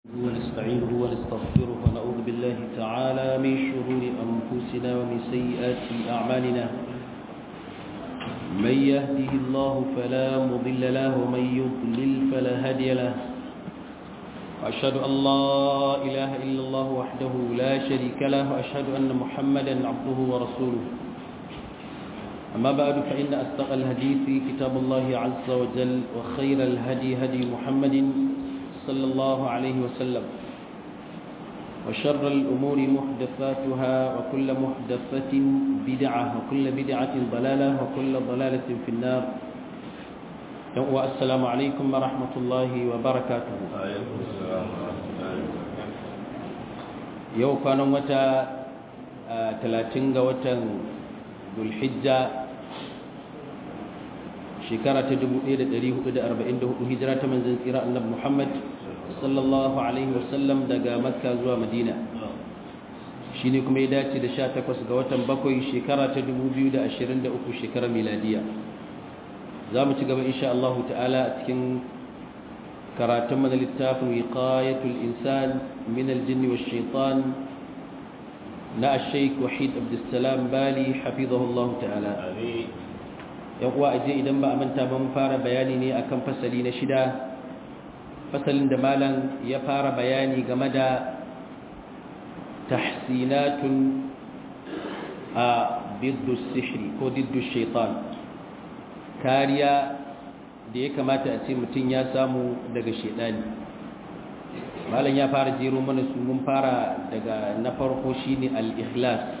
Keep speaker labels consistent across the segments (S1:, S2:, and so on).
S1: ونستعينه ونستغفره ونعوذ بالله تعالى من شرور أنفسنا ومن سيئات أعمالنا من يهده الله فلا مضل له ومن يضلل فلا هادي له وأشهد أن لا إله إلا الله وحده لا شريك له وأشهد أن محمدا عبده ورسوله أما بعد فإن أصدق الحديث كتاب الله عز وجل وخير الهدي هدي محمد صلى الله عليه وسلم وشر الأمور محدثاتها وكل محدثة بدعة وكل بدعة ضلالة وكل ضلالة في النار والسلام عليكم ورحمة الله وبركاته يو كان متى 30 ga watan Dhulhijja shekara ta 1444 hijira ta manzon tsira annabi Muhammad sallallahu alaihi wasallam daga Makka zuwa Madina shine kuma ya dace da 18 ga watan bakwai shekara ta 2023 shekarar miladiya zamu ci gaba insha Allah ta'ala a cikin karatun mana littafin wiqayatul insan min al-jinn wash-shaytan na al-shaykh Wahid Abdulsalam Bali hafizahullahu ta'ala amin yan uwa aje idan ba a manta ba mun fara bayani ne akan fasali na shida fasalin da malam ya fara bayani game da tahsinatun a biddu sihri ko diddu shaitan kariya da ya kamata a ce mutum ya samu daga shaidani malam ya fara jero mana su mun fara daga na farko shine al-ikhlas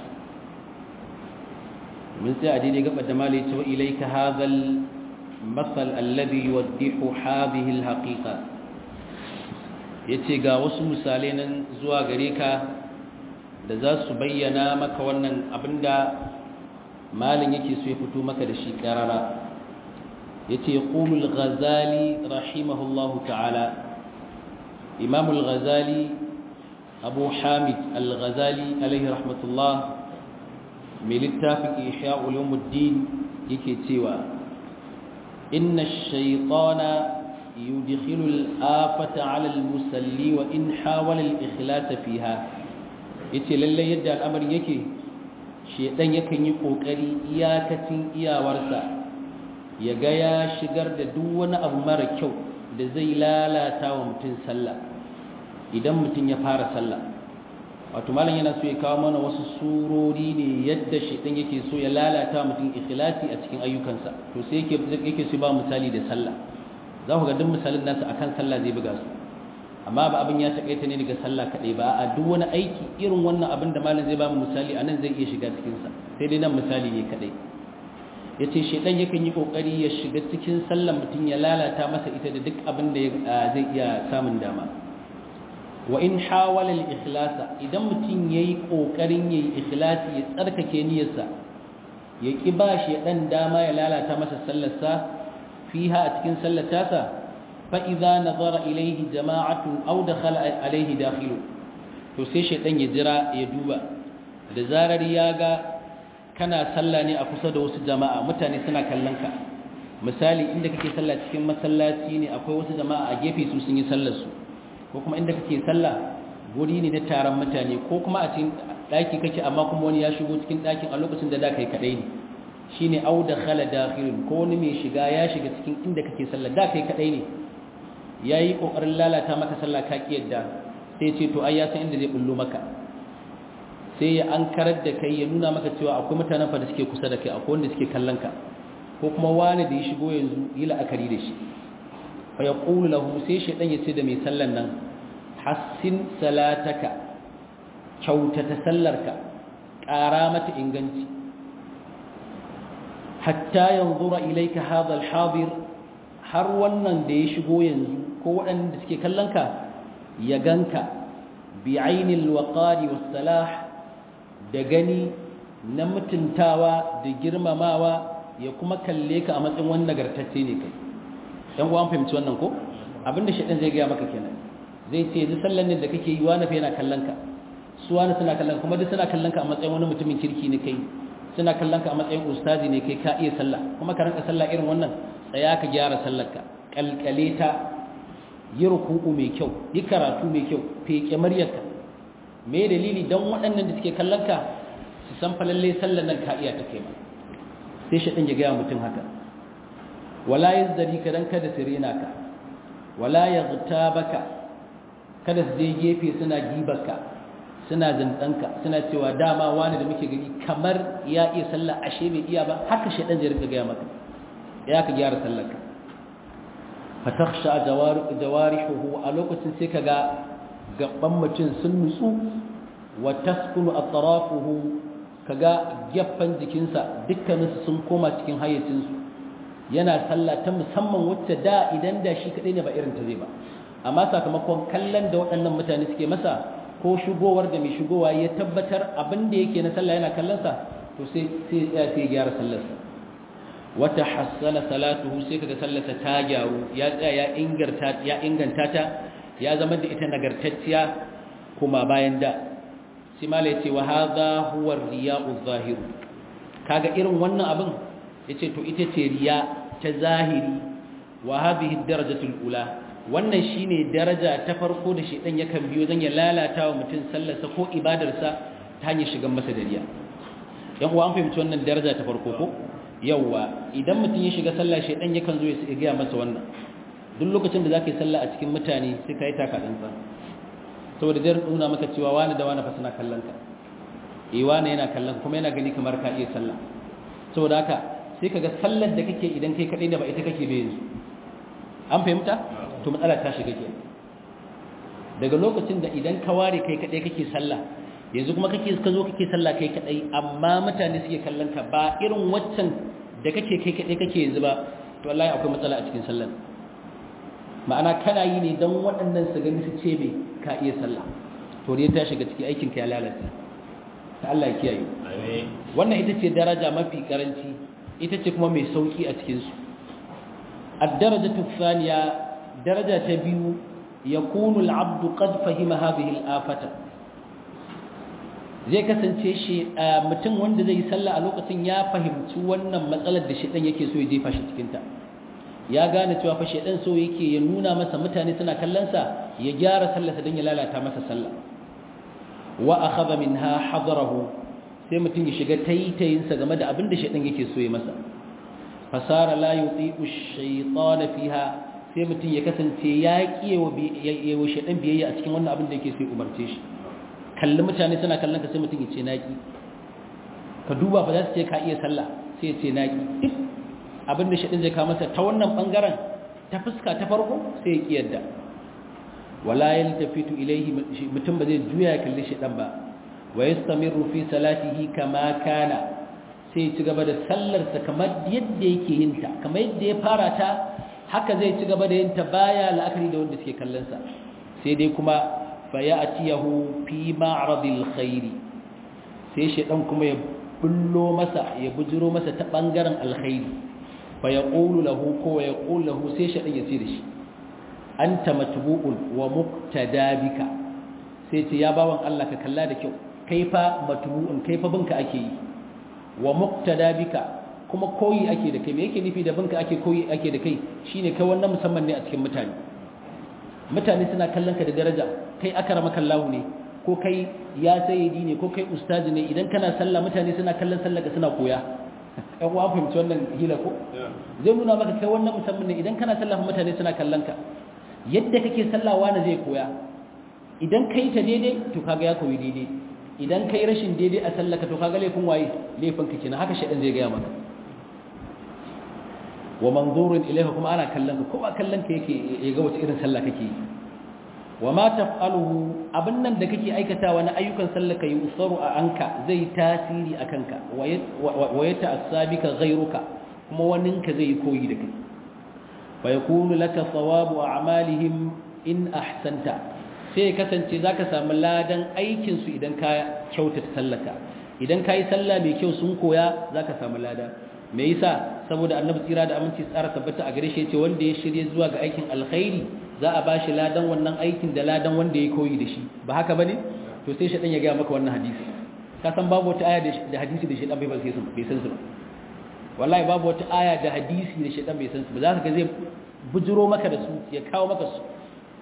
S1: من سعدي قبل دمالي تو إليك هذا المثل الذي يوضح هذه الحقيقة yace ga wasu misalai nan zuwa gare ka da za su bayyana maka wannan abinda malin yake so ya fito maka da shi karara yace yaqulul ghazali rahimahullahu ta'ala imam al-ghazali abu hamid al-ghazali alayhi rahmatullah mai littafin isha ulumuddin yake cewa inna shaitana yudkhilu al-afata 'ala al-musalli wa in hawala al-ikhlas fiha yace lalle yadda al'amarin yake shedan yakan yi kokari iyakacin iyawarsa ya ga ya shigar da duk wani abu mara kyau da zai lalata wa mutum sallah idan mutum ya fara sallah wato malam yana so ya kawo mana wasu surori ne yadda shaitan yake so ya lalata mutum ikhlasi a cikin ayyukansa to sai yake yake so ba misali da sallah za ku ga duk misalin nasu akan sallah zai buga su amma ba abin ya takaita ne daga sallah kadai ba a duk wani aiki irin wannan abin da malam zai ba mu misali anan zai iya shiga cikin sa sai dai nan misali ne kadai yace shaitan yakan yi kokari ya shiga cikin sallar mutum ya lalata masa ita da duk abin da zai iya samun dama wa in hawala al-ikhlasa idan mutum yayi kokarin yayi ikhlasi ya tsarkake niyyarsa ya ki ba shi dan dama ya lalata masa sallarsa fiha a cikin sallatasa fa idza nazara ilayhi jama'atun aw dakhala alayhi dakhilu to sai shaydan ya jira ya duba da zarar ya ga kana sallah ne a kusa da wasu jama'a mutane suna kallon ka misali inda kake sallah cikin masallaci ne akwai wasu jama'a a gefe su sun yi sallar su ko kuma inda kake sallah guri ne na taron mutane ko kuma a cikin daki kake amma kuma wani ya shigo cikin dakin a lokacin da da kai kadai ne shine au dakhala dakhilun ko wani mai shiga ya shiga cikin inda kake sallah da kai kadai ne yayi kokarin lalata maka sallah ka ki yadda sai ce to ai ya san inda zai bullo maka sai ya ankarar da kai ya nuna maka cewa akwai mutanen fa da suke kusa da kai akwai wanda suke kallon ka ko kuma wani da ya shigo yanzu yi la'akari da shi fa yaqulu lahu sai shaydan yace da mai sallan nan hassin salataka kyautata sallarka ƙara mata inganci hatta yanzura ilayka hadha al-hadir har wannan da ya shigo yanzu ko waɗanda suke kallon ka ya ganka bi ainil waqari was salah da gani na mutuntawa da girmamawa ya kuma kalle ka a matsayin wani nagartacce ne kai dan uwan fahimci wannan ko abinda shedan zai ga maka kenan zai ce yanzu sallan ne da kake yi wani fa yana kallon ka su wani suna kallon kuma duk suna kallon ka a matsayin wani mutumin kirki ne kai suna kallon ka a matsayin ustazi ne kai ka iya sallah kuma ka ranka sallah irin wannan tsaya ka gyara sallar ka kalkale ta yi ruku'u mai kyau yi karatu mai kyau feke maryarka me dalili don waɗannan da suke kallon ka su san falalle sallan nan ka iya ta kai ma sai shi ɗin ya gaya mutum haka wala ya zari ka don kada su rena ka wala ya zuta baka kada su je gefe suna gibarka suna zindanka suna cewa dama wani da muke gani kamar ya iya sallah ashe bai iya ba haka shi ɗan jirka gaya maka ya ka gyara sallarka fatakhsha jawarihuhu a lokacin sai kaga gaban mutum sun nutsu wa taskunu atrafuhu kaga gaffan jikinsa dukkaninsu sun koma cikin hayyacinsu yana sallah ta musamman wacce da idan da shi kadai ne ba irin ta zai ba amma sakamakon kallon da waɗannan mutane suke masa ko shigowar da mai shigowa ya tabbatar abin da yake na sallah yana kallon sa to sai sai ya gyara sallarsa wata hassana salatuhu sai kaga sallarsa ta gyaru ya tsaya ya inganta ya inganta ta ya zama da ita nagartacciya kuma bayan da sai mala yace wa hadha huwa ar-riya'u zahir kaga irin wannan abin yace to ita ce riya ta zahiri wa hadhihi ad-darajatu al-ula wannan shine daraja ta farko da shedan yakan biyo zan ya lalata wa mutum sallarsa ko ibadarsa ta hanyar shigan masa da riya yan uwa an fahimci wannan daraja ta farko ko yawwa idan mutum ya shiga sallah shedan yakan zo ya gaya masa wannan duk lokacin da zaka yi sallah a cikin mutane sai ka yi taka dantsa saboda zai nuna maka cewa wani da wani fa suna kallon ka eh wani yana kallon kuma yana gani kamar ka iya sallah saboda haka sai kaga sallar da kake idan kai kadai da ba ita kake bai yanzu an fahimta to matsala ta shiga ke daga lokacin da idan ka ware kai kadai kake sallah yanzu kuma kake ka zo kake sallah kai kadai amma mutane suke kallon ka ba irin waccan da kake kai kadai kake yanzu ba to wallahi akwai matsala a cikin sallar ma'ana kana yi ne don waɗannan su gani su ce me ka iya sallah to ne ta shiga ciki aikin ka ya lalata ta Allah ya kiyaye wannan ita ce daraja mafi karanci ita ce kuma mai sauki a cikin su ad-darajatu thaniya daraja ta biyu yakunu al-'abdu qad fahima hadhihi al-afata zai kasance shi mutum wanda zai yi sallah a lokacin ya fahimci wannan matsalar da shi dan yake so ya jefa shi cikin ta ya gane cewa fa shedan so yake ya nuna masa mutane suna kallon sa ya gyara sallarsa don ya lalata masa sallah wa akhadha minha hadarahu sai mutum ya shiga taitayin sa game da abin da shedan yake so ya masa fasara la yuti'u ash-shaytan fiha sai mutum ya kasance ya kiyewa yawa shedan biyayya a cikin wannan abin da yake so ya umarce shi kalli mutane suna kallon ka sai mutum ya ce naki ka duba fa za su ce ka iya sallah sai ya ce naki duk abin da shaɗin zai kawo masa ta wannan ɓangaren ta fuska ta farko sai ya ƙi yadda wala ya tafitu ilaihi mutum ba zai juya ya kalli shaɗan ba wa ya samiru fi salatihi kama kana sai ya ci gaba da sallarsa kamar yadda yake yin ta kamar yadda ya fara ta haka zai ci gaba da yin ta baya la'akari da wanda suke kallonsa sai dai kuma fa ya atiyahu fi ma'radil khairi sai shaɗan kuma ya bullo masa ya bujiro masa ta ɓangaren alkhairi fa ya ƙulu lahu ko ya ƙulu lahu sai shaɗin ya ce da shi an ta matubu'un wa muktadabika sai ce ya bawan Allah ka kalla da kyau kai fa matubu'un kai fa binka ake yi wa muktadabika kuma koyi ake da kai me yake nufi da binka ake koyi ake da kai shine kai wannan musamman ne a cikin mutane mutane suna kallon ka da daraja kai akrama kallahu ne ko kai ya sayyidi ne ko kai ustazi ne idan kana sallah mutane suna kallon sallah ka suna koya ɗan uwa fahimci wannan hila ko zai nuna maka kai wannan musamman ne idan kana sallah mutane suna kallon ka yadda kake sallah wani zai koya idan kai ta daidai to kaga ya koyi daidai idan kai rashin daidai a sallah ka to kaga laifin waye laifin ka kenan haka shedan zai gaya maka wa manzurun ilayka kuma ana kallon ka ko ba kallon ka yake ya ga wace irin sallah kake yi wa ma taf'aluhu abin nan da kake aikatawa na ayyukan sallaka yi usaru a anka zai tasiri a kanka wa ya ta'assabika ghayruka kuma waninka zai koyi da kai fa yakunu laka thawabu a'malihim in ahsanta sai kasance zaka samu ladan aikin su idan ka kyautata sallaka idan kai sallah mai kyau sun koya zaka samu lada me yasa saboda annabi tsira da aminci tsara tabbata a gare shi yace wanda ya shirye zuwa ga aikin alkhairi za a bashi ladan wannan aikin da ladan wanda ya koyi da shi ba haka bane to sai shedan ya ga maka wannan hadisi ka san babu wata aya da hadisi da shedan bai ba sai su bai san su ba wallahi babu wata aya da hadisi da shedan bai san su ba za ka ga zai bujiro maka da su ya kawo maka su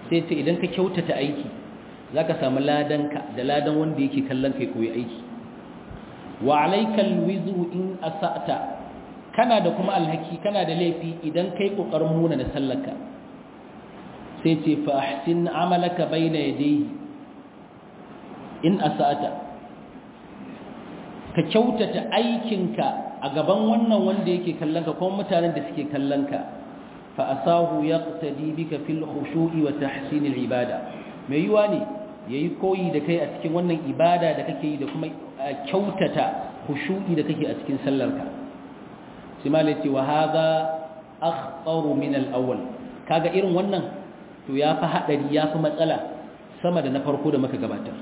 S1: sai ce idan ka kyautata aiki za ka samu ladanka da ladan wanda yake kallon kai koyi aiki wa alaikal wizru in asa'ta kana da kuma alhaki kana da laifi idan kai kokarin muna na sallarka sai ce fa ahsin amalaka baina yadayhi in asa'ta ka kyautata aikinka a gaban wannan wanda yake kallon ka kuma mutanen da suke kallon ka fa asahu yaqtadi bika fil khushu'i wa tahsin al ibada mai yiwa ne yayi koyi da kai a cikin wannan ibada da kake yi da kuma kyautata khushu'i da kake a cikin sallarka sai malai ce wa hadha akhtaru min al awwal kaga irin wannan to yafi hadari yafi matsala sama da na farko da muka gabatar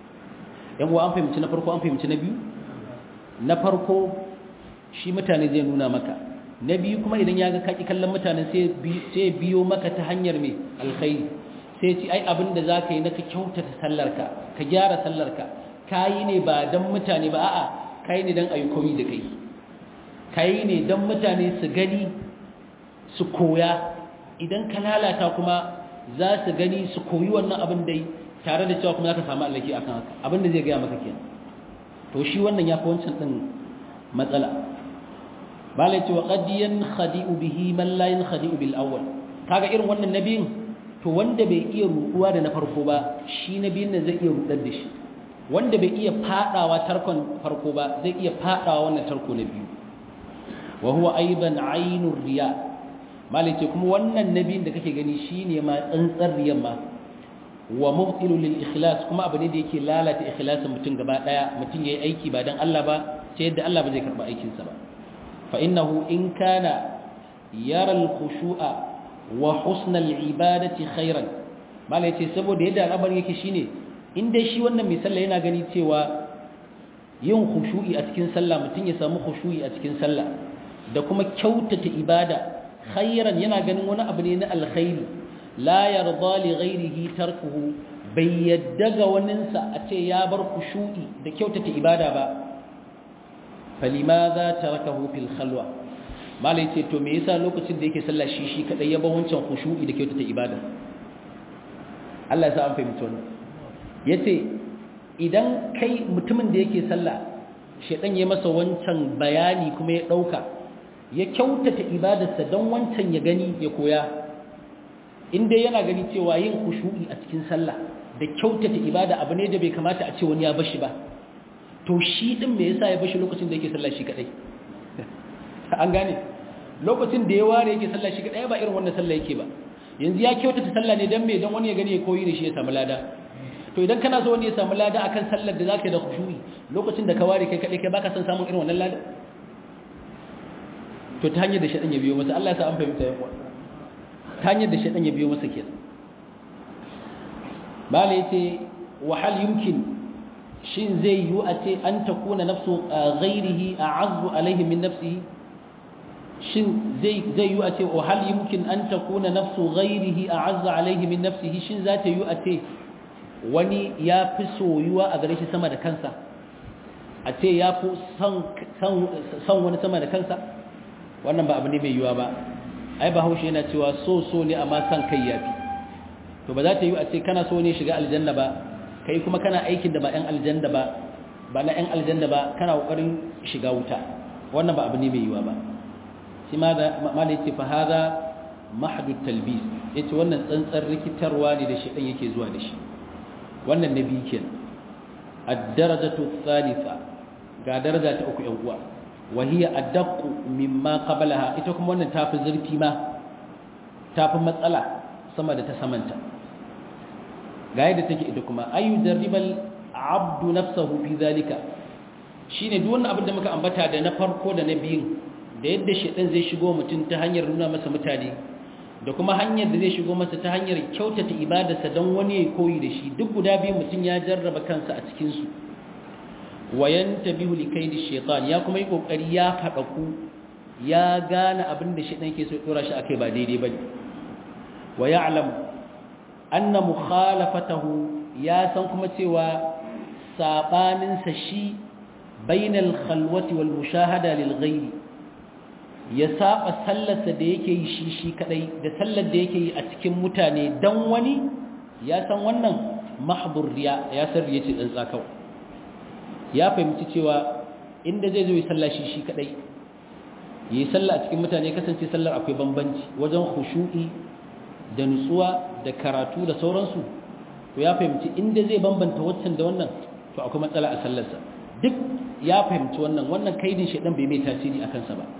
S1: yan uwa an fahimci na farko an fahimci na biyu na farko shi mutane zai nuna maka na biyu kuma idan ya ga kaki kallon mutane sai biyo maka ta hanyar mai alkhairi sai ci ai abin da za ka yi na ka kyautata sallarka ka gyara sallarka ka yi ne ba don mutane ba a'a ka yi ne don a yi koyi da kai ka yi ne don mutane su gani su koya idan ka lalata kuma za su gani su koyi wannan abin dai tare da cewa kuma za ka samu allaki akan haka abin da zai gaya maka kenan to shi wannan ya fi wancan ɗin matsala ba la ce wa ƙadiyan khadi'u bihi man la yin khadi'u bil awwal kaga irin wannan nabiyin to wanda bai iya ruɗuwa da na farko ba shi nabiyin nan zai iya ruɗar da shi wanda bai iya fadawa tarkon farko ba zai iya fadawa wannan tarko na biyu wa huwa aidan ainur riya malai ce kuma wannan nabiyin da kake gani shine ma tsantsar riyan ma wa mubtilu lil ikhlas kuma abu ne da yake lalata ikhlasin mutum gaba daya mutum yayi aiki ba dan Allah ba sai yadda Allah ba zai karba aikin sa ba fa innahu in kana yara al khushu'a wa husn al ibadati khairan mala yace saboda yadda al'amari yake shine in dai shi wannan mai sallah yana gani cewa yin khushu'i a cikin sallah mutum ya samu khushu'i a cikin sallah da kuma kyautata ibada khairan yana ganin wani abu ne na alkhairi la yarda li ghairihi tarkuhu bai yadda ga waninsa a ce ya bar khushu'i da kyautata ibada ba falimaza tarakahu fil khalwa malai ce to me yasa lokacin da yake sallah shi shi kadai ya bar wancan khushu'i da kyautata ibada Allah ya sa an fahimci wannan yace idan kai mutumin da yake sallah shedan ya masa wancan bayani kuma ya dauka ya kyautata ibadarsa don wancan ya gani ya koya in dai yana gani cewa yin kushu'i a cikin sallah da kyautata ibada abu ne da bai kamata a ce wani ya bashi ba to shi din me yasa ya bashi lokacin da yake sallah shi kadai an gane lokacin da ya ware yake sallah shi kadai ba irin wannan sallah yake ba yanzu ya kyautata sallah ne dan me dan wani ya gani ya koyi da shi ya samu lada to idan kana so wani ya samu lada akan sallar da zaka yi da khushu'i lokacin da ka ware kai kadai kai baka son samun irin wannan lada to ta hanyar da shaɗan ya biyo masa Allah ya sa an fahimta yan ta hanyar da shaɗan ya biyo masa ke bala ya ce wahal yumkin shin zai yi a ce an ta kuna nafsu ghairihi a azu alaihi min nafsihi shin zai yi a ce wahal yumkin an ta kuna nafsu ghairihi a azu alaihi min nafsihi shin za ta yi a ce wani ya fi soyuwa a gare shi sama da kansa a ce ya fi son wani sama da kansa wannan ba abu ne mai yiwa ba ai ba haushe yana cewa so so ne amma san kai yafi to ba za ta yi a ce kana so ne shiga aljanna ba kai kuma kana aikin da ba ɗan aljanna ba ba na ɗan aljanna ba kana kokarin shiga wuta wannan ba abu ne mai yiwa ba shi ma da malai ce fa hada mahdud talbis yace wannan tsantsar rikitarwa ne da shedan yake zuwa da shi wannan nabi kenan ad-darajatu thalitha ga daraja ta uku yan uwa وهي أدق مما قبلها ita kuma wannan tafi zurfi ma tafi matsala sama da ta samanta ga yadda take ita kuma ayu darribal abdu nafsahu fi zalika shine duk wannan abin da muka ambata da na farko da na biyun da yadda shedan zai shigo mutum ta hanyar nuna masa mutane da kuma hanyar da zai shigo masa ta hanyar kyautata ibadarsa don wani ya koyi da shi duk guda biyu mutum ya jarraba kansa a cikin su wayan tabihu likaidi shaitan ya kuma yi kokari ya ku ya gane abin da shaitan yake so dora shi akai ba daidai bane wa ya'lam anna mukhalafatahu ya san kuma cewa sabanin sa shi bainal khalwati wal mushahada lil ghairi ya saba sallarsa da yake yi shi shi kadai da sallar da yake yi a cikin mutane dan wani ya san wannan mahdur riya ya san riya ce tsantsa kawai ya fahimci cewa inda zai zo yi sallah shi shi kadai yi sallah a cikin mutane kasance sallar akwai bambanci wajen khushu'i da nutsuwa da karatu da sauransu to ya fahimci inda zai bambanta waccan da wannan to akwai matsala a sallarsa duk ya fahimci wannan wannan kaidin shedan bai mai tasiri a kansa ba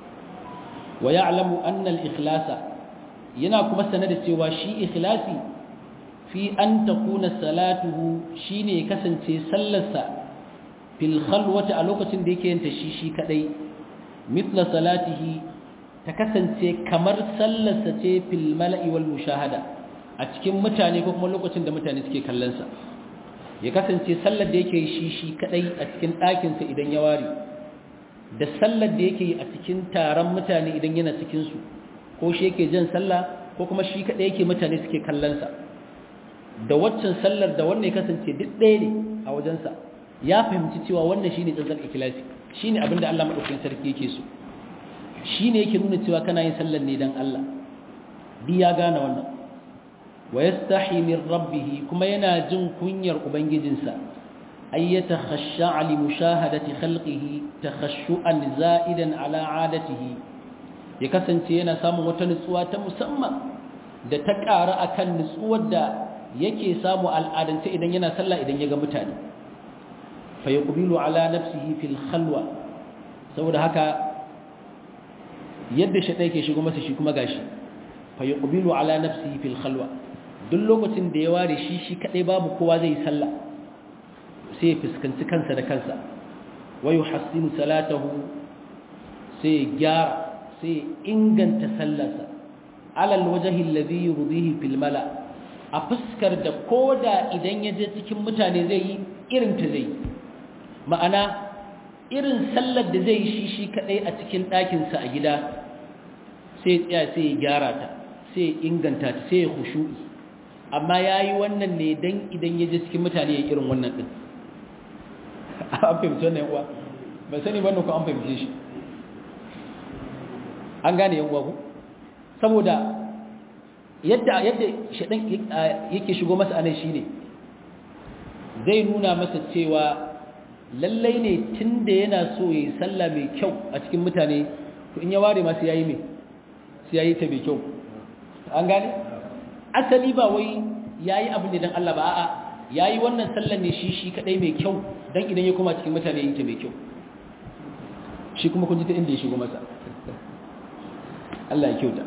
S1: wa ya'lamu anna al-ikhlasa yana kuma sanar da cewa shi ikhlasi fi an takuna salatuhu shine kasance sallarsa fil khalwati a lokacin da yake yanta shi shi kadai mithla salatihi ta kasance kamar sallarsa ce fil mala'i wal mushahada a cikin mutane ko kuma lokacin da mutane suke kallon sa ya kasance sallar da yake shi shi kadai a cikin ɗakin sa idan ya ware da sallar da yake a cikin taron mutane idan yana cikin su ko shi yake jan sallah ko kuma shi kadai yake mutane suke kallon sa da waccan sallar da wannan ya kasance duk ɗaya ne a wajensa ya fahimci cewa wannan shine tsantsan ikhlasi shine abin da Allah madaukakin sarki yake so shine yake nuna cewa kana yin sallar ne dan Allah bi ya gane wannan wa yastahi min rabbih kuma yana jin kunyar ubangijinsa ay yatakhashsha li mushahadati khalqihi takhashshu'an za'idan ala 'adatihi ya kasance yana samun wata nutsuwa ta musamman da ta ƙara akan nutsuwar da yake samu al'adance idan yana sallah idan ya ga mutane fa yaqbilu ala nafsihi fil khalwa saboda haka yadda shaɗai ke shigo masa shi kuma gashi fa yaqbilu ala nafsihi fil khalwa duk lokacin da ya ware shi shi kadai babu kowa zai sallah sai ya fuskanci kansa da kansa wa yuhassinu salatahu sai gyara sai inganta sallarsa alal wajhi alladhi yurdihi fil mala' a fuskar da koda idan ya je cikin mutane zai yi irin ta zai ma'ana irin sallar da zai yi shi shi kadai a cikin ɗakinsa a gida sai tsaya sai ya gyara ta sai inganta ta sai ya khushu'i amma ya yi wannan ne don idan ya je cikin mutane ya irin wannan ɗin an fahimci wannan yawa ba sani wannan ku an fahimce shi an gane yan uwa ku saboda yadda yadda shaɗan yake shigo masa anan shine zai nuna masa cewa lallai ne tunda yana so yayi sallah mai kyau a cikin mutane to in ya ware ma sai yayi me sai yayi ta mai kyau an gane asali ba wai yayi abu ne dan Allah ba a'a yayi wannan sallar ne shi shi kadai mai kyau dan idan ya koma cikin mutane yayi ta mai kyau shi kuma kun ji ta inda ya shigo masa Allah ya kyauta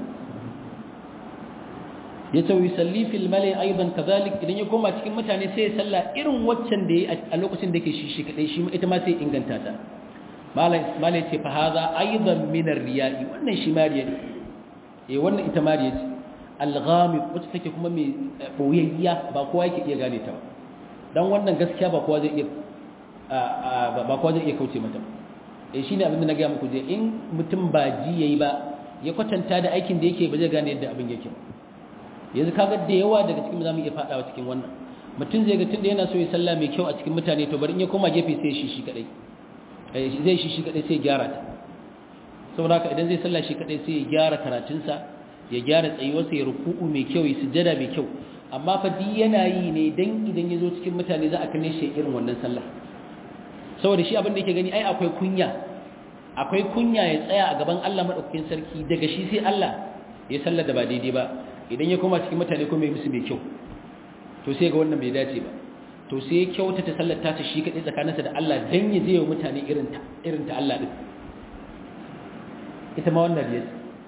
S1: ya ce yusalli fil mali aidan kadhalik idan ya koma cikin mutane sai ya salla irin waccan da yayi a lokacin da yake shi shi kadai shi ita ma sai inganta ta malai malai ce fa hadha aidan min ar-riya'i wannan shi mariya ne eh wannan ita mariya ce al-ghamid wacce take kuma mai boyayya ba kowa yake iya gane ta ba dan wannan gaskiya ba kowa zai iya ba kowa zai iya kauce mata eh shine abin da na ga muku je in mutum ba ji yayi ba ya kwatanta da aikin da yake ba zai gane yadda abin yake ba yanzu kaga da yawa daga cikin zamu iya fadawa cikin wannan mutum zai ga tunda yana so ya sallah mai kyau a cikin mutane to bari in ya koma gefe sai shi shi kadai eh zai shi shi kadai sai ya gyara ta saboda haka idan zai sallah shi kadai sai ya gyara karatunsa ya gyara tsayuwarsa ya ruku'u mai kyau ya sujjada mai kyau amma fa di yana yi ne dan idan ya zo cikin mutane za a kalle shi irin wannan sallah saboda shi abin da yake gani ai akwai kunya akwai kunya ya tsaya a gaban Allah madaukakin sarki daga shi sai Allah ya sallar da ba daidai ba idan ya koma cikin mutane kuma ya musu mai kyau to sai ga wannan bai dace ba to sai ya kyauta ta sallar ta shi kadai tsakaninsa da Allah dan ya je wa mutane irin ta irin ta Allah din ita ma wannan riya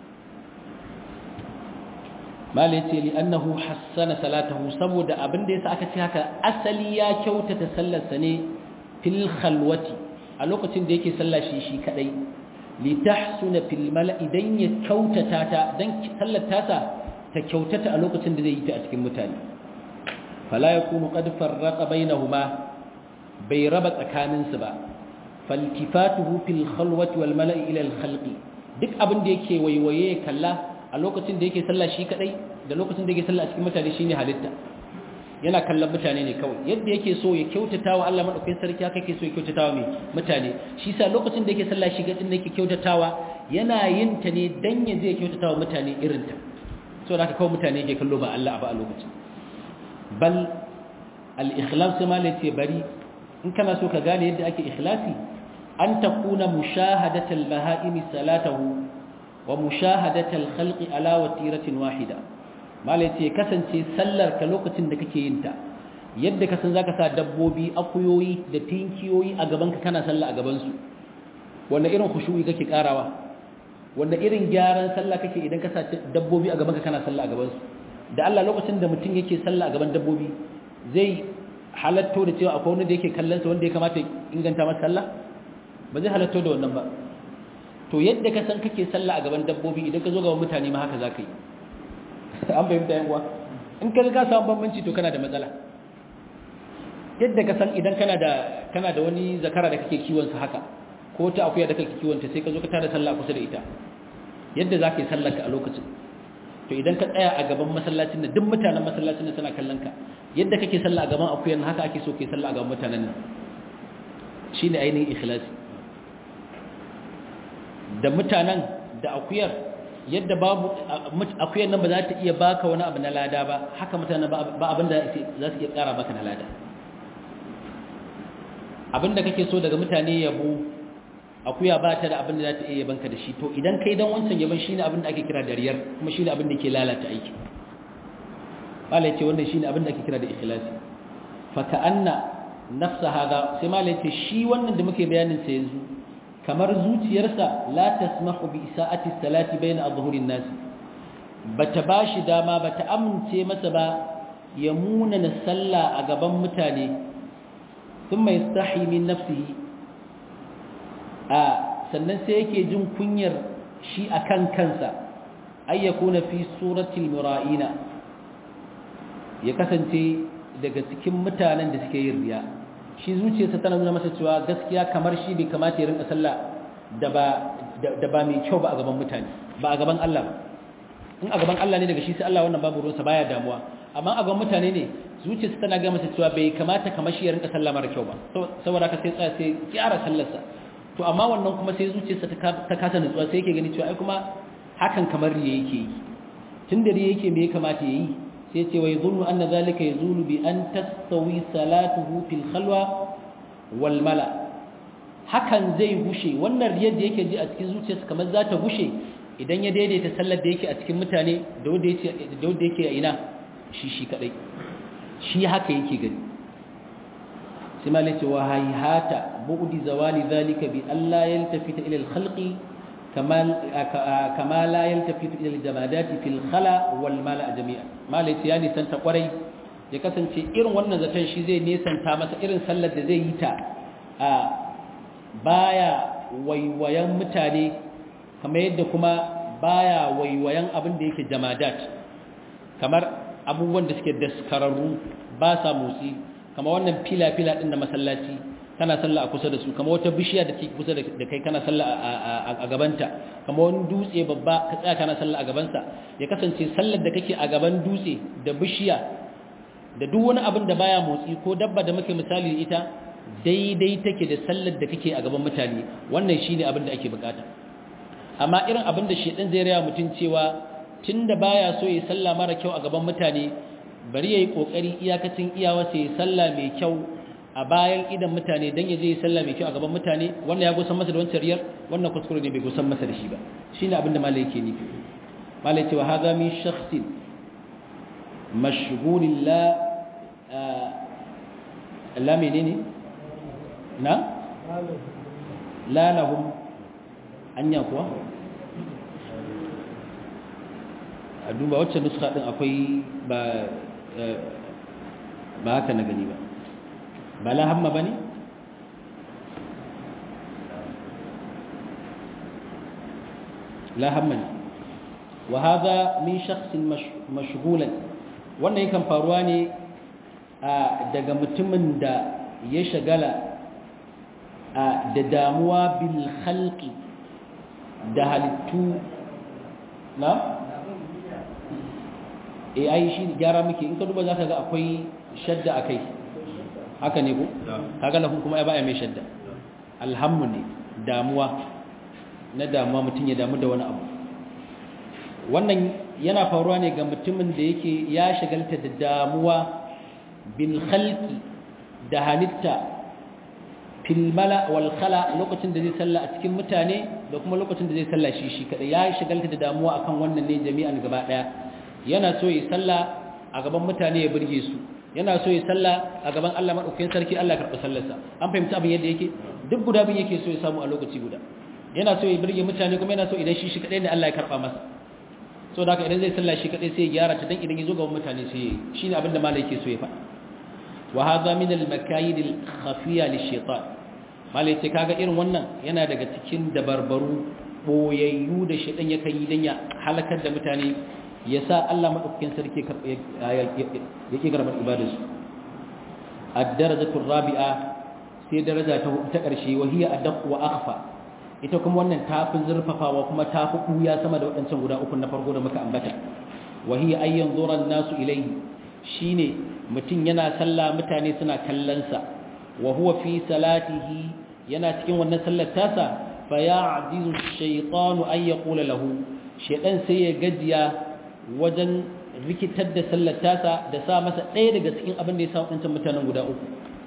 S1: mala yace li annahu hassana salatahu saboda abin da yasa aka ce haka asali ya kyauta ta sallar sa ne fil khalwati a lokacin da yake sallah shi shi kadai li tahsuna fil mala'i dan ya kyautata ta dan sallar tasa ta kyautata a lokacin da zai yi ta a cikin mutane fala yakunu qad farraqa bainahuma bai raba tsakaninsu ba faltifatuhu fil khalwati wal mala'i ila al khalqi duk abin da yake waiwaye kalla a lokacin da yake sallah shi kadai da lokacin da yake sallah a cikin mutane shine halitta yana kallon mutane ne kawai yadda yake so ya kyautata wa Allah madaukakin sarki haka yake so ya kyautata wa mutane shi sa lokacin da yake sallah shi gadin da yake kyautatawa yana yin ta ne dan ya je kyautata wa mutane irin ta so da haka kawai mutane yake kallo ba Allah ba a lokacin bal al-ikhlas ma ce bari in kana so ka gane yadda ake ikhlasi an takuna mushahadatal baha'imi salatahu wa mushahadatal khalqi ala watiratin wahida mala ce kasance sallar ka lokacin da kake yin ta yadda ka san zaka sa dabbobi akuyoyi da tinkiyoyi a gaban ka kana sallah a gaban su wanda irin khushu'i kake karawa wanda irin gyaran sallah kake idan ka sa dabbobi a gaban ka kana sallah a gaban su da Allah lokacin da mutum yake sallah a gaban dabbobi zai halatto da cewa akwai wanda da yake kallon sa wanda ya kamata inganta masa sallah ba zai halatto da wannan ba to yadda ka san kake sallah a gaban dabbobi idan ka zo gaban mutane ma haka zaka yi an fahimta yan uwa in ka ga samu bambanci to kana da matsala yadda ka san idan kana da kana da wani zakara da kake kiwon sa haka ko ta akuya da kake kiwon ta sai ka zo ka tada sallah kusa da ita yadda zaka yi sallar ka a lokacin to idan ka tsaya a gaban masallacin nan duk mutanen masallacin nan suna kallon ka yadda kake sallah a gaban akuyan haka ake so kai sallah a gaban mutanen nan shine ainihin ikhlasi da mutanen da akuyar yadda babu akuyar nan ba za ta iya baka wani abu na lada ba haka mutanen ba abin da za su iya kara baka na lada abin da kake so daga mutane yabo akuya ba ta da abin da za ta iya banka da shi to idan kai dan wancan yaban shine abin da ake kira da riyar kuma shine abin da ke lalata aiki malai ce wannan shine abin da ake kira da ikhlasi fa ka'anna nafsa hada sai malai ce shi wannan da muke bayanin sa yanzu kamar zuciyarsa la tasmahu bi isa'ati salati bayna adhhurin nas bata bashi dama bata amince masa ba ya munana sallah a gaban mutane thumma yastahi min nafsihi a sannan sai yake jin kunyar shi akan kansa ay yakuna fi suratil mura'ina ya kasance daga cikin mutanen da suke yin riya shi zuciyarsa tana nuna masa cewa gaskiya kamar shi bai kamata ya rinka sallah da ba da ba mai kyau ba a gaban mutane ba a gaban Allah ba in a gaban Allah ne daga shi sai Allah wannan babu ruwansa baya damuwa amma a gaban mutane ne zuciyarsa tana ga masa cewa bai kamata kamar shi ya rinka sallah mara kyau ba saboda haka sai tsaya sai gyara sallarsa to amma wannan kuma sai zuciyarsa ta kasa nutsuwa sai yake gani cewa ai kuma hakan kamar riya yake yi tun da riya yake me ya kamata ya yi sai ce wai zunnu anna zalika yazulu bi an tastawi salatuhu fil khalwa wal mala hakan zai gushe wannan riyar da yake ji a cikin zuciyarsa kamar za ta gushe idan ya daidaita sallar da yake a cikin mutane da wanda yake da wanda yake a ina shi shi kadai shi haka yake gani sai malai ce wa hayhata bu'di zawali zalika bi alla yaltafita ila al khalqi kama la yaltafitu ila al-jamadati fil khala wal mala jami'a malai ya nisanta kwarai ya kasance irin wannan zaton shi zai nisanta masa irin sallar da zai yi ta a baya waiwayan mutane kamar yadda kuma baya waiwayan abin da yake jamadat kamar abubuwan da suke daskararru ba sa motsi kamar wannan fila-fila din na masallaci kana sallah a kusa da su kamar wata bishiya da ke kusa da kai kana sallah a gabanta kamar wani dutse babba ka tsaya kana sallah a gabansa ya kasance sallar da kake a gaban dutse da bishiya da duk wani abin da baya motsi ko dabba da muke misali da ita daidai take da sallar da kake a gaban mutane wannan shine abin da ake bukata amma irin abin da shedan zai raya mutun cewa tunda baya so ya sallah mara kyau a gaban mutane bari yayi kokari iyakacin iyawa sai sallah mai kyau a bayan idan mutane dan yaje ya sallah mai kyau a gaban mutane wannan ya gusan masa da wancan riyar wannan kuskure ne bai gusan masa da shi ba shine abin da malai yake nufi malai ce wa hadha min shakhsin mashghul la la menene na la lahum anya kuwa a duba wacce nuska din akwai ba ba haka na gani ba ba la hamma bane la hamma ne wa hadha min shakhsin mashghulan wannan yakan faruwa ne daga mutumin da ya shagala da damuwa bil khalqi da halittu na e ai shi gyara muke in ka duba zaka ga akwai shadda akai haka ne ko kaga lahum kuma ai ba mai shadda alhammu ne damuwa na damuwa mutum ya damu da wani abu wannan yana faruwa ne ga mutumin da yake ya shagalta da damuwa bil khalqi da halitta fil mala wal khala lokacin da zai salla a cikin mutane da kuma lokacin da zai salla shi shi kada ya shigalta da damuwa akan wannan ne jami'an gaba daya yana so yi salla a gaban mutane ya burge su yana so yi salla a gaban Allah madaukakin sarki Allah karɓi sallarsa an fahimci abin yadda yake duk guda bin yake so ya samu a lokaci guda yana so ya burge mutane kuma yana so idan shi shi kadai ne Allah ya karɓa masa so da haka idan zai salla shi kadai sai ya gyara ta dan idan ya zo gaban mutane sai ya yi shine abin da malai yake so ya faɗa wa hadha min al makayid al khafiya lishaitan malai ce kaga irin wannan yana daga cikin dabarbaru boyayyu da shaitan yakan yi dan ya halakar da mutane ya sa Allah madaukakin sarki yake garbar ibadarsu ad-darajatu rabi'a sai daraja ta ta karshe wa hiya adaq wa akhfa ita kuma wannan tafi zurfafawa kuma tafi kuya sama da wadancan guda uku na farko da muka ambata wa hiya ayyan zuran nasu ilayhi shine mutum yana sallah mutane suna kallonsa wa huwa fi salatihi yana cikin wannan sallar tasa fa ya'jizu ash-shaytanu an yaqula lahu shaytan sai ya gajiya wajen rikitar da sallar tasa da sa masa ɗaya daga cikin abin da ya sa wadancan mutanen guda uku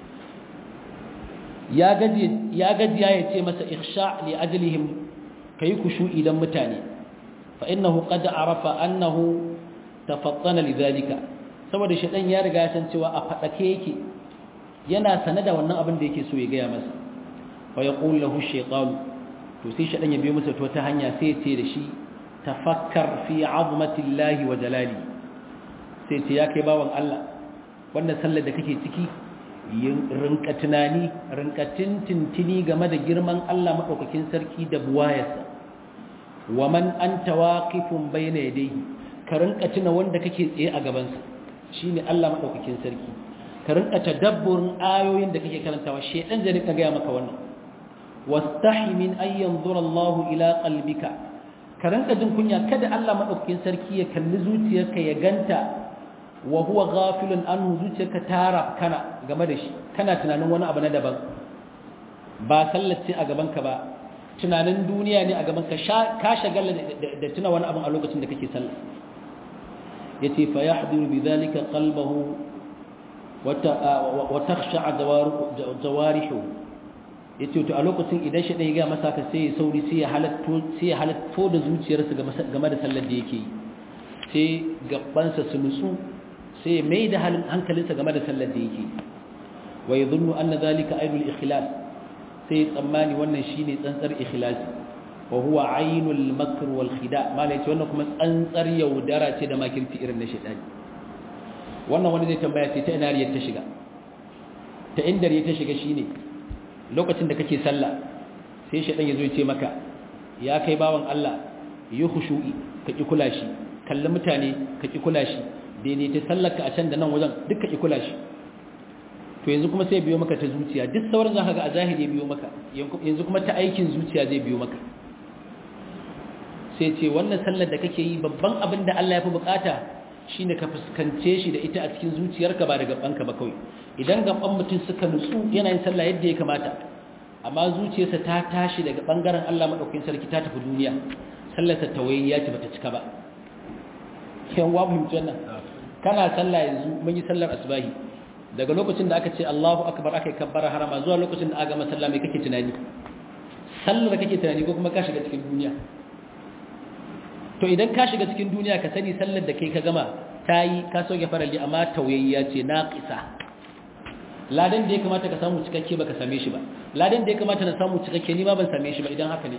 S1: ya gajiya ya gajiya ya ce masa ikhsha li ajlihim kai kushu'i dan mutane fa innahu qad arafa annahu tafattana lidhalika saboda shaɗan ya riga ya san cewa a faɗake yake yana sane da wannan abin da yake so ya gaya masa fa ya ƙun lahu shaitan to sai shaɗan ya biyo masa to ta hanya sai ya ce da shi tafakkar fi azmatillahi wa jalali sai ce ya kai bawan Allah wannan sallar da kake ciki rinka tunani rinka tintintini game da girman Allah maɗaukakin sarki da buwayarsa wa man anta waqifun bayna yadayhi ka rinka tuna wanda kake tsaye a gabansa shi ne Allah maɗaukakin sarki ka rinka tadabburin ayoyin da kake karantawa shedan zai rinka gaya maka wannan wastahi min an yanzura Allah ila qalbika ka rinka jin kunya kada Allah maɗaukakin sarki ya kalli zuciyarka ya ganta wa huwa ghafilun anhu zuciyarka tara kana game da shi kana tunanin wani abu na daban ba sallace a gaban ka ba tunanin duniya ne a gaban ka ka shagala da tuna wani abu a lokacin da kake sallah yace fa yahdiru bidhalika qalbahu wa takhsha'a jawarihu yace to a lokacin idan shi dai ga masa ka sai sauri sai ya halatto sai ya halatto da zuciyarsa game da sallar da yake yi sai gabansa su nutsu sai mai da hankalinsa game da sallar da yake wa yadhunnu anna dhalika aidul ikhlas sai tsammani wannan shine tsantsar ikhlasi wa huwa ainul makr wal khida malai ce wannan kuma tsantsar yaudara ce da makirci irin na shaytani wannan wani zai tambaya ce ta ina riyar ta shiga ta inda riyar ta shiga shine lokacin da kake sallah sai shaytan yazo ya ce maka ya kai bawan Allah yi khushu'i ka ki kula shi kalli mutane ka ki kula shi daidai ta sallarka a can da nan wajen duk ka ki kula shi to yanzu kuma sai biyo maka ta zuciya duk sauran zaka ga a zahiri biyo maka yanzu kuma ta aikin zuciya zai biyo maka sai ce wannan sallar da kake yi babban abin da Allah ya fi bukata shine ka fuskance shi da ita a cikin zuciyarka ba da gabanka ba kawai idan gaban mutum suka nutsu yana yin sallah yadda ya kamata amma zuciyarsa ta tashi daga bangaren Allah madaukakin sarki ta tafi duniya sallarsa tawayyiya ce bata cika ba yan wa fahimci wannan kana sallah yanzu mun yi sallar asbahi daga lokacin da aka ce Allahu akbar aka yi kabbara harama zuwa lokacin da aka masalla mai kake tunani sallar kake tunani ko kuma ka shiga cikin duniya to idan ka shiga cikin duniya ka sani sallar da kai ka gama ta yi ka soke faralli amma tauyayya ce naqisa ladan da ya kamata ka samu cikakke baka same shi ba ladan da ya kamata na samu cikakke ni ma ban same shi ba idan haka ne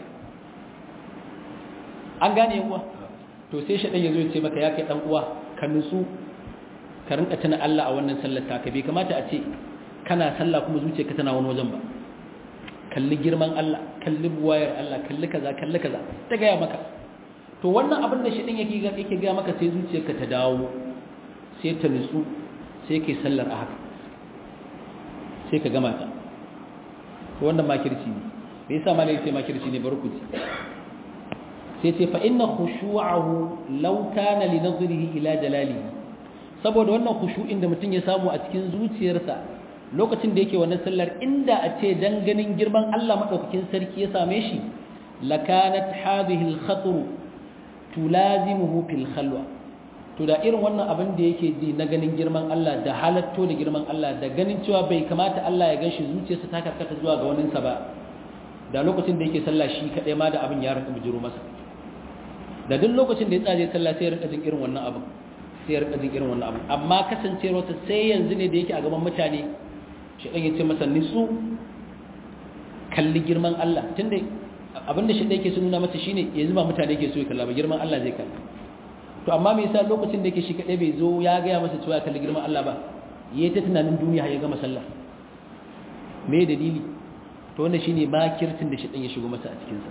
S1: an gane uwa to sai shi dan yazo ya ce maka ya kai dan uwa ka nutsu ka rinka tuna Allah a wannan sallar taka bai kamata a ce kana sallah kuma zuciyarka tana wani wajen ba kalli girman Allah kalli buwayar Allah kalli kaza kalli kaza ta gaya maka to wannan abin da shi din yake yake gaya maka sai zuciyarka ta dawo sai ta nutsu sai kai sallar a haka sai ka gama ta to wannan makirci ne me yasa malai sai makirci ne barkuci sai ce fa inna khushu'ahu law kana li nadhrihi ila jalalihi saboda wannan khushu'in da mutum ya samu a cikin zuciyarsa lokacin da yake wannan sallar inda a ce dan ganin girman Allah madaukakin sarki ya same shi lakanat hadhihi al-khatr tulazimuhu fil khalwa to da irin wannan abin da yake ji na ganin girman Allah da halatto da girman Allah da ganin cewa bai kamata Allah ya ganshi zuciyarsa ta karkata zuwa ga waninsa ba da lokacin da yake sallah shi kaɗai ma da abin ya rinka bijiro masa da duk lokacin da ya tsaje sallah sai ya rinka jin irin wannan abin sai ya rinka jin irin wannan abin amma kasancewar wata sai yanzu ne da yake a gaban mutane shi dan yace masa nisu kalli girman Allah tunda abinda shi da yake so nuna masa shine yanzu ba mutane yake so ya kalla ba girman Allah zai kalla to amma me yasa lokacin da yake shi kadai bai zo ya ga ya masa cewa kalli girman Allah ba yayi ta tunanin duniya har ya gama sallah me dalili to wannan shine makirtin da shi dan ya shigo masa a cikin sa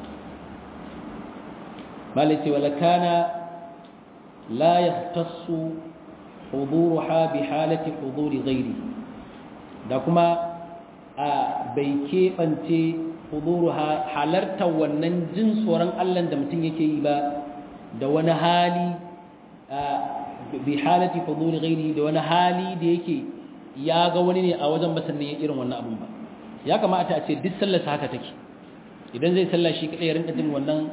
S1: malai wala kana la yahtassu huduruha bi halati huduri ghairi da kuma a bai keɓance huduruha halartar wannan jin tsoron Allah da mutum yake yi ba da wani hali bi halati huduri ghairi da wani hali da yake ya ga wani ne a wajen masannin irin wannan abun ba ya kamata a ce duk sallarsa haka take idan zai sallah shi kadai ya rinka jin wannan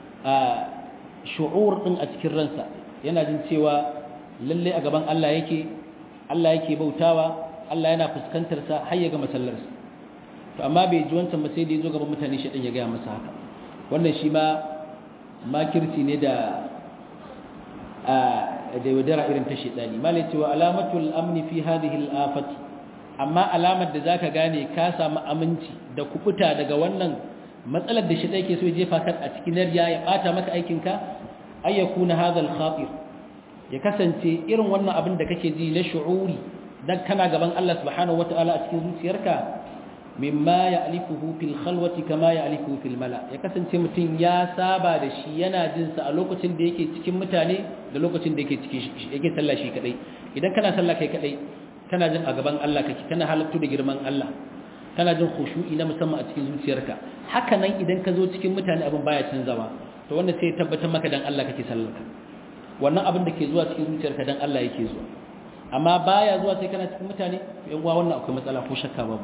S1: shu'ur din a cikin ransa yana jin cewa lalle a gaban Allah yake Allah yake bautawa Allah yana fuskantar sa har ya ga masallarsa to amma bai ji wancan ba sai da yazo gaban mutane shi din ya ga masa haka wannan shi ma makirci ne da a da yaudara irin ta shedani malai cewa alamatul amni fi hadhihi al-afati amma alamar da zaka gane ka samu aminci da kubuta daga wannan matsalar da shi yake so ya jefa kan a cikin riya ya bata maka aikin ka ay yakuna hadha al-khatir ya kasance irin wannan abin da kake ji na shu'uri dan kana gaban Allah subhanahu wataala a cikin zuciyarka mimma ya'lifuhu fil khalwati kama ya'lifuhu fil mala ya kasance mutum ya saba da shi yana jin sa a lokacin da yake cikin mutane da lokacin da yake cikin yake sallah shi kadai idan kana sallah kai kadai kana jin a gaban Allah kake kana halattu da girman Allah kana jin khushu'i na musamman a cikin zuciyarka haka nan idan ka zo cikin mutane abin baya canzawa to wanda sai ya tabbatar maka dan Allah kake sallarka wannan abin da ke zuwa cikin zuciyarka dan Allah yake zuwa amma baya zuwa sai kana cikin mutane yan uwa wannan akwai matsala ko shakka babu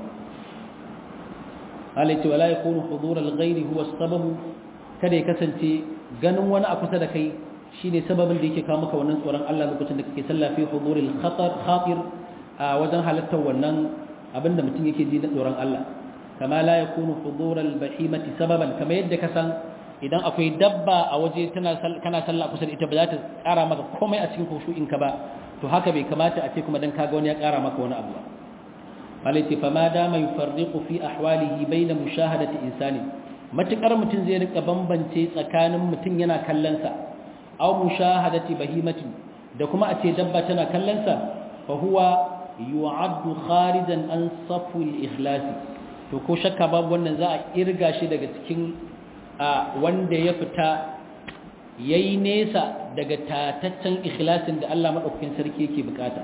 S1: alaiti wala yakunu hudur al-ghayri huwa as-sabab kada ya kasance ganin wani a kusa da kai shine sababin da yake kawo maka wannan tsoron Allah lokacin da kake sallah fi hudur al-khatar khatir a wajen halattar wannan abinda mutum yake ji na tsoron Allah kama la yakunu hudur al-bahimati sababan kama yadda ka san idan akwai dabba a waje tana kana sallah kusa da ita ba za ta kara maka komai a cikin khushu'in ka ba to haka bai kamata a ce kuma dan kaga wani ya kara maka wani abu ba malaiti fa ma dama yufarriqu fi ahwalihi bayna mushahadati insani matukar mutun zai rika bambance tsakanin mutun yana kallon sa aw mushahadati bahimati da kuma a ce dabba tana kallon sa fa huwa yu'addu kharijan an safu al-ikhlas to ko shakka babu wannan za a irga shi daga cikin wanda ya fita yayi nesa daga tataccen ikhlasin da Allah madaukakin sarki yake bukata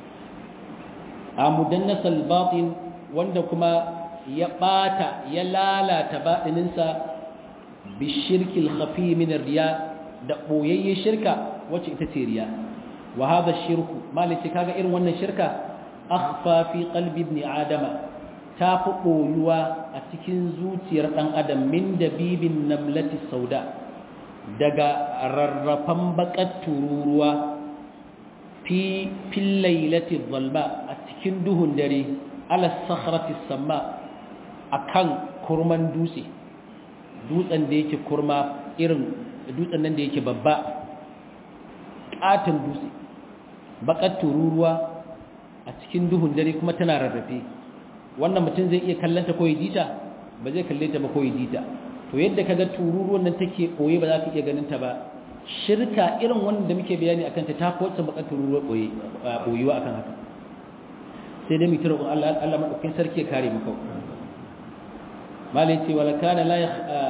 S1: a mudannasal batin wanda kuma ya bata ya lalata batininsa bishirkil khafi min riya da boyayye shirka wacce ita ce riya wa hadha shirku malici kaga irin wannan shirka akhfa fi qalbi ibn adama ta fi boyuwa a cikin zuciyar dan adam min dabibin namlati sauda daga rarrafan bakar tururuwa fi fil lailati dhalma cikin duhun dare ala sakhrati samma akan kurman dutse dutsen da yake kurma irin dutsen nan da yake babba katon dutse bakar tururuwa a cikin duhun dare kuma tana rarrafe wannan mutum zai iya kallanta ko jita ba zai kalle ta ba ko jita to yadda kaga tururuwan nan take koye ba za ka iya ganin ta ba shirka irin wannan da muke bayani akan ta ta wacce bakar tururuwa koye koyuwa akan haka sai dai mutum roƙon Allah Allah madaukakin sarki ya kare mu kawai malai ce wala kana la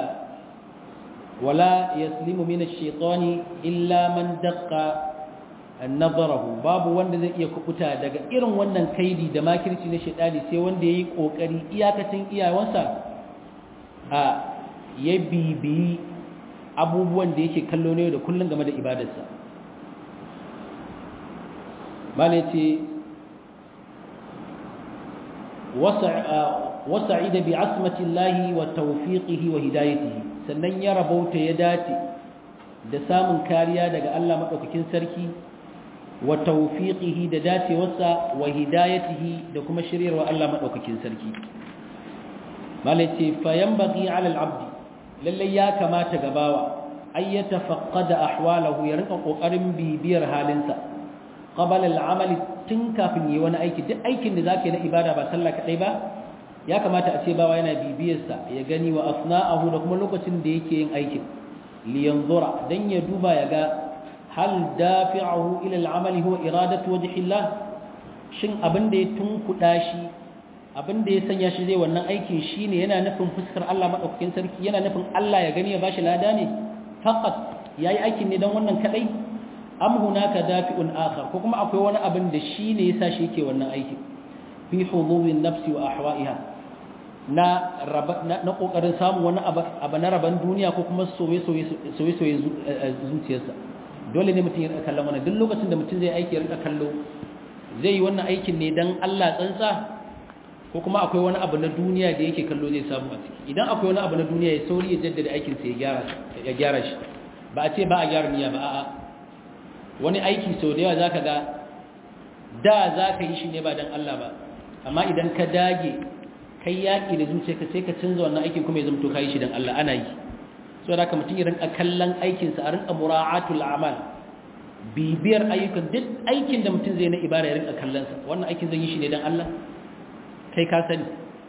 S1: wala yaslimu min ash-shaytani illa man daqqa nazarahu babu wanda zai iya kubuta daga irin wannan kaidi da makirci na shaytani sai wanda yayi kokari iyakacin iyawansa a ya bibiyi abubuwan da yake kallo ne da kullun game da ibadarsa malai ce وسعيد بعصمة الله وتوفيقه وهدايته sannan ya rabauta ya dace da samun kariya daga Allah madaukakin sarki wa tawfiqihi da dacewarsa wa hidayatihi da kuma shiryarwa Allah madaukakin sarki malaci fa yanbaghi ala al-abd lalle ya kamata gabawa ay yatafaqqada ahwalahu ya rinka kokarin bibiyar halinsa qabala al-amali tun kafin yi wani aiki duk aikin da zaka yi na ibada ba sallah kadai ba ya kamata a ce bawa yana bibiyarsa ya gani wa asna'ahu da kuma lokacin da yake yin aikin li yanzura dan ya duba ya ga hal dafi'ahu ila al-amali huwa iradatu wajhi Allah shin abin da ya tunkuda shi abin da ya sanya shi zai wannan aikin shine yana nufin fuskar Allah madaukakin sarki yana nufin Allah ya gani ya bashi lada ne faqat yayi aikin ne dan wannan kadai am hunaka dafi'un akhar ko kuma akwai wani abin da shine yasa shi yake wannan aikin fi hudubin nafsi wa ahwa'iha na na kokarin samun wani abu na raban duniya ko kuma soye-soye zuciyarsa dole ne mutum ya rika kallon wannan duk lokacin da mutum zai aiki ya rika kallo zai yi wannan aikin ne dan Allah tsantsa ko kuma akwai wani abu na duniya da yake kallo zai samu a ciki idan akwai wani abu na duniya ya sauri ya jaddada aikin sa ya gyara ya gyara shi ba a ce ba a gyara niyya ba a'a wani aiki sau da yawa zaka ga da zaka yi shi ne ba dan Allah ba amma idan ka dage kai yaƙi da zuciyarka sai ka canza wannan aikin kuma ya zama to kai shi dan Allah ana yi so da haka mutum ya rinka kallon aikin sa a rinka mura'atul a'mal bibiyar ayyukan duk aikin da mutum zai na ibada ya rinka kallon sa wannan aikin zan yi shi ne dan Allah kai ka sani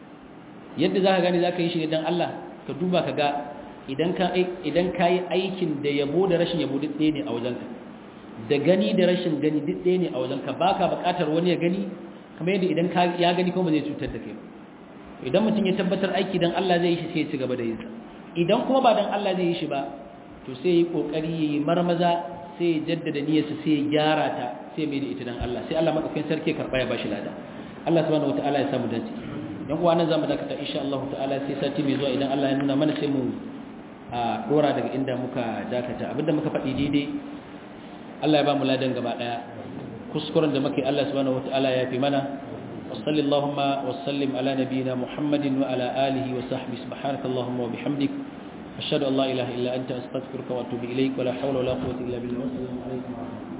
S1: yadda zaka gane zaka yi shi ne dan Allah ka duba ka ga idan ka idan kai aikin da yabo da rashin yabo duk ɗaya ne a wajenka da gani da rashin gani duk ɗaya ne a wajenka baka buƙatar wani ya gani kamar yadda idan ya gani kuma zai cutar da kai ba idan mutum ya tabbatar aiki dan Allah zai yi shi sai ya ci gaba da yinsa idan kuma ba dan Allah zai yi shi ba to sai yi kokari yayi marmaza sai ya jaddada niyyarsa sai ya gyara ta sai mai da ita dan Allah sai Allah madaukakin sarki karba ya bashi lada Allah subhanahu wataala ya samu dace dan uwa nan zamu dakata insha Allah ta'ala sai sati mai zuwa idan Allah ya nuna mana sai mu a dora daga inda muka dakata abinda muka faɗi daidai Allah ya ba mu ladan gaba daya kuskuren da muke Allah subhanahu wataala ya fi mana وصل اللهم وسلم على نبينا محمد وعلى آله وصحبه سبحانك اللهم وبحمدك أشهد أن لا إله إلا أنت أستغفرك وأتوب إليك ولا حول ولا قوة إلا بالله والسلام عليكم ورحمة الله